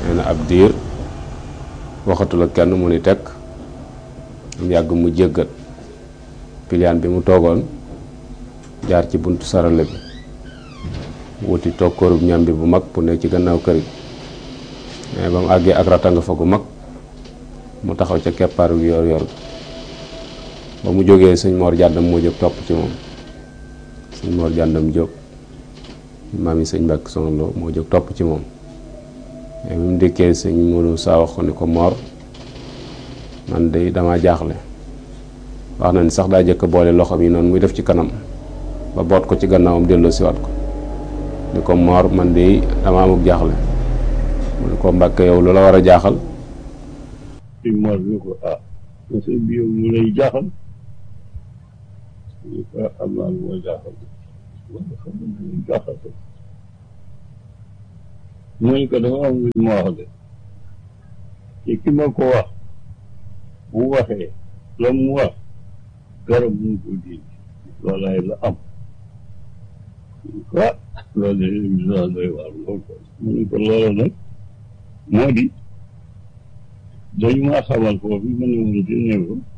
nee na ab diir waxatul ak kenn mu ni tekk mu yàgg mu jéggat piliyaan bi mu toogoon jaar ci buntu sarale bi wuti toog kóorub ñam bi bu mag bu ne ci gannaaw kër gi mais ba mu àggee ak ratanga fa gu mag mu taxaw ca keppaaru yor yor ba mu jógee sëñ Mor jàndam moo jóg topp ci moom sëñ Mor jàndam jóg maam yi sëñ Mbàkke Soxna Lo moo jóg topp ci moom mais bi mu dikkee sëñ Modou saa wax ko ni ko Mor man de dama jaaxle wax na ni sax daa jëkk boole loxo yi noonu muy def ci kanam ba boot ko ci gannaawam delloo siwaat ko ni ko Mor man de dama amuk jaaxle mu ne ko Mbàkke yow lu la war a jaaxal sëñ Mor ni ko ah sëñ bi yow mu lay jaaxal ni ko am naa lu ma jaaxal wala xam nga lu jaaxal ko mu ne ko dafa am lu ma wax de te ki ma ko wax bu waxee la mu wax garab mu ko dindi loolaay la am ah loolu de émission doy waar lool ko mu ne ko loola nag moo di dañu maa xamal foofu ma ne woon di néew